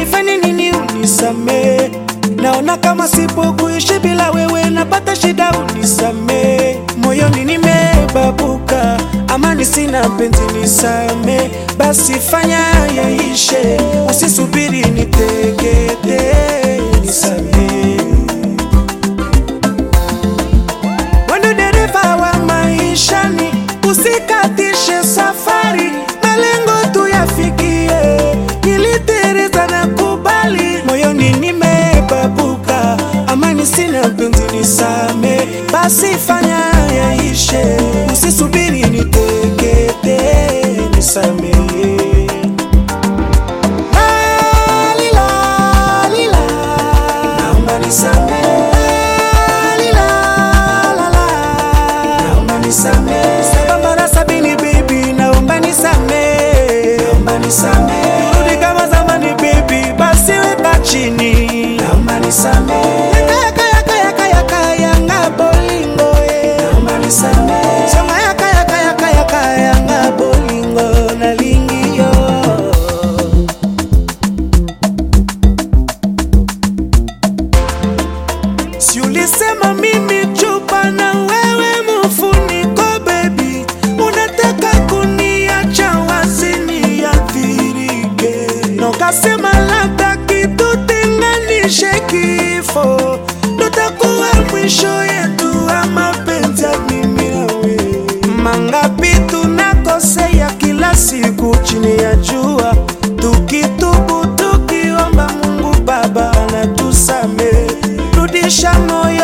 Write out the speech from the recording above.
nifanye nini unisamee? Naona kama sipo kuishi bila wewe, napata shida unisamee. Moyoni nimebabuka, amani sina, penzi nisame, basi fanya yaishe, usisubiri nitekete, nisamee. Wendo dereva wa maishani, usikatishe safari, malengo tuyafikie. Nilitereza na kubali, moyoni nimebabuka, amani sina, penzi nisame, basi fanya yaishe, usisubiri nitekete, nisamehe. Lalila, lila, naomba nisamehe. Lalila, lala, naomba nisamehe. Saba mara sabini baby, naomba nisamehe. Naomba nisamehe. Rudi kama zamani baby, basi weka chini. Naomba nisamehe. Yaka, yaka, yaka, yaka, yanga bolingo, eh. Naomba nisamehe. Songa yaka, yaka, yaka, yaka, yanga bolingo, nalingi yo. Si ulisema mimi chupa na wewe mfuniko baby, unataka kuniacha wazini athirike, na ukasema labda kitutenganishe kifo, tutakuwa mwisho yetu wa mapenzi ya mimi na wewe. Mangapi tunakosea kila siku chini ya jua, tukitubu tukiomba Mungu Baba anatusamehe, rudisha moyo